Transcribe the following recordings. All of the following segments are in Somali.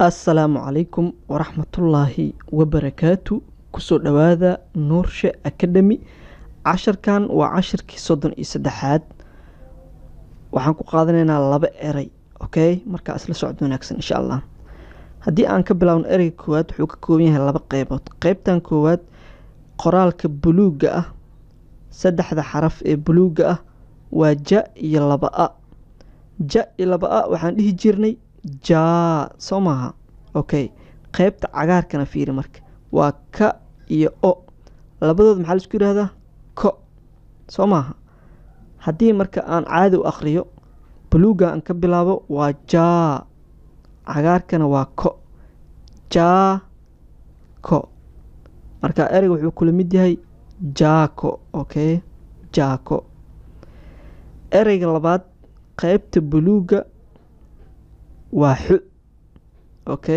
assalaamu calaykum waraxmatullaahi wabarakaatu kusoo dhowaada nuurshe academy casharkan waa cashirkii soddon iyo saddexaad waxaan ku qaadanaynaa laba erey okay markaa isla socod wanaagsan insha allah haddii aan ka bilaawno ereyga koowaad wuxuu ka kooban yahay laba qeybood qeybtan koowaad qoraalka buluugga ah saddexda xaraf ee buluugga ah waa ja iyo laba a ja iyo laba a waxaan dhihi jirnay jaa soo maaha okay qeybta cagaarkana fiiri marka waa ka iyo o labadood maxaa laisku yihahdaa ko soo maaha haddii marka aan caadi u akhriyo buluugga aan ka bilaabo waa jaa cagaarkana waa ko jaa ko marka ereyga wuxuu kula mid yahay jaako okay jaako ereyga labaad qeybta buluugga waa xu okay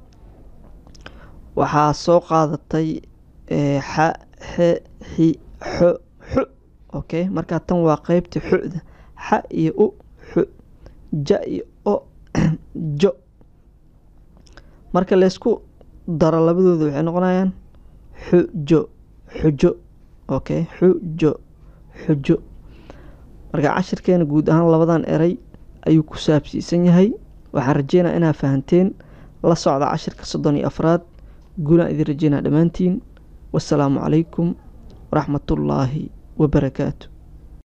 waxaa soo qaadatay xa xe xi xo xu okay markaa tan waa qeybta xuda xa iyo u xu ja iyo o jo marka laysku daro labadooda waxay noqonayaan xujo xujo okay xujo xujo marka cashirkeena guud ahaan labadan erey ayuu ku saabsiisan yahay waxaan rajeynaa inaa fahanteen la socda cashirka soddon iyo afraad guulaan idin rajeynaa dhammaantiin wasalaamu calaykum waraxmatullaahi wabarakaatu